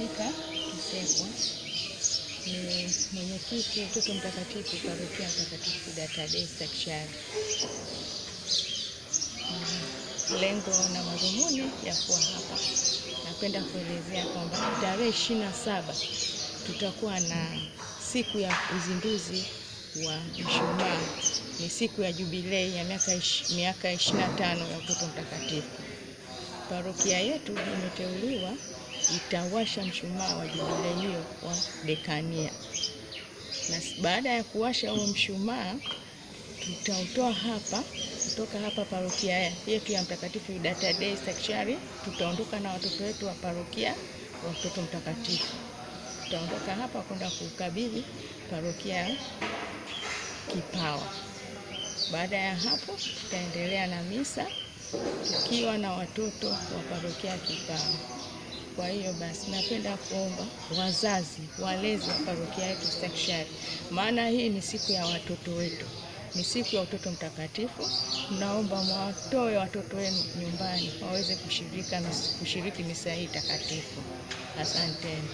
Monica Kisekwa ni mwenyekiti Utoto Mtakatifu Parokia Mtakatifu Datadei Stakishari. Lengo na madhumuni ya kuwa hapa, napenda kuelezea kwamba tarehe ishirini na saba tutakuwa na siku ya uzinduzi wa mshumaa. Ni siku ya jubilei ya miaka ish- miaka ishirini na tano ya Utoto Mtakatifu. Parokia yetu imeteuliwa itawasha mshumaa wa jubilei hiyo wa dekania, na s- baada ya kuwasha huo mshumaa tutautoa hapa kutoka hapa parokia yetu ya Mtakatifu Udata Dei Stakishari. Tutaondoka na watoto wetu wa parokia wa Utoto Mtakatifu, tutaondoka hapa kwenda kukabidhi parokia ya Kipawa. Baada ya hapo, tutaendelea na misa tukiwa na watoto wa parokia ya Kipawa. Kwa hiyo basi, napenda kuomba wazazi, walezi wa parokia yetu Stakishari, maana hii ni siku ya watoto wetu, ni siku ya utoto mtakatifu. Naomba mwatoe watoto wenu nyumbani waweze kushirika, kushiriki misa hii takatifu. Asanteni.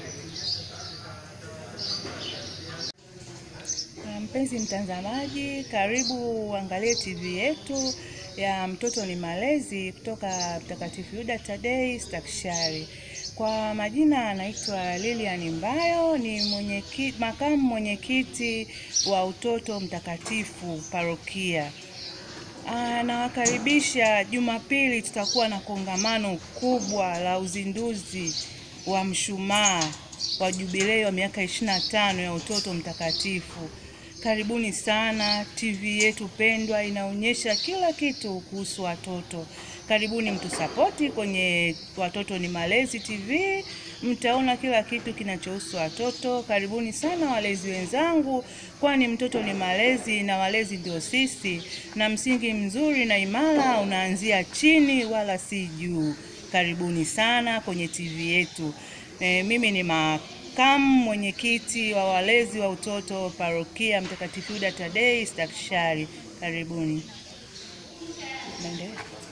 Na Mpenzi mtazamaji, karibu uangalie TV yetu ya Mtoto ni Malezi kutoka Mtakatifu Yuda Tadei Stakishari. Kwa majina anaitwa Lilian Mbayo, ni mwenyekiti, makamu mwenyekiti wa Utoto Mtakatifu parokia. Ah, Nawakaribisha Jumapili, tutakuwa na kongamano kubwa la uzinduzi wa mshumaa wa jubilei wa miaka 25 ya Utoto Mtakatifu. Karibuni sana. TV yetu pendwa inaonyesha kila kitu kuhusu watoto. Karibuni mtusapoti kwenye Watoto ni Malezi TV, mtaona kila kitu kinachohusu watoto. Karibuni sana walezi wenzangu, kwani mtoto ni malezi na walezi ndio sisi, na msingi mzuri na imara unaanzia chini wala si juu. Karibuni sana kwenye TV yetu. E, mimi ni makamu mwenyekiti wa walezi wa utoto parokia Mtakatifu Yuda Tadei Stakishari. Karibuni. Naendelea.